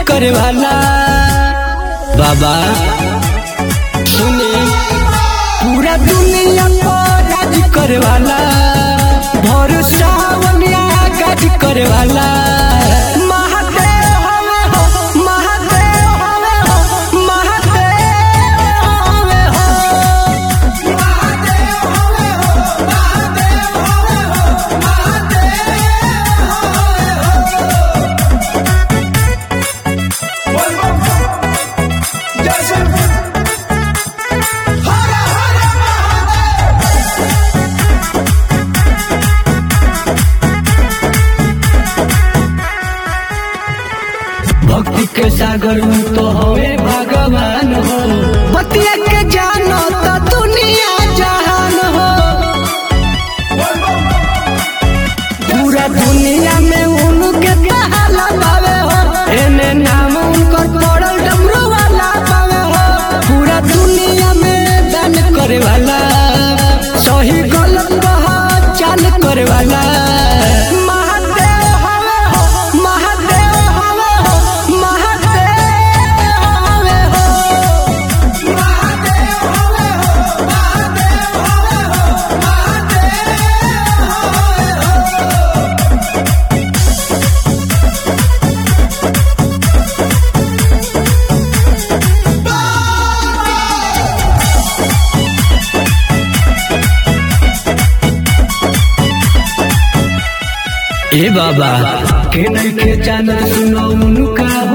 करे वाला बाबा सुने पूरा दुनिया पर राज करे वाला भरोसा बनिया गाज करे वाला महादेव हवे हो महादेव हवे हो महादेव हवे हो भक्ति के सागर में तो हवे भगवान हो बतिया के जानो तो दुनिया जहान हो पूरा दुनिया में उनके कहाला पावे हो एने नाम उनकर पड़ल डमरू वाला पावे हो पूरा दुनिया में दान करे वाला सही गलत पहचान करे वाला महादेव हवे हो महादेव हवे हो महादेव हवे हो ए बाबा के नहीं के जानत सुनो उनका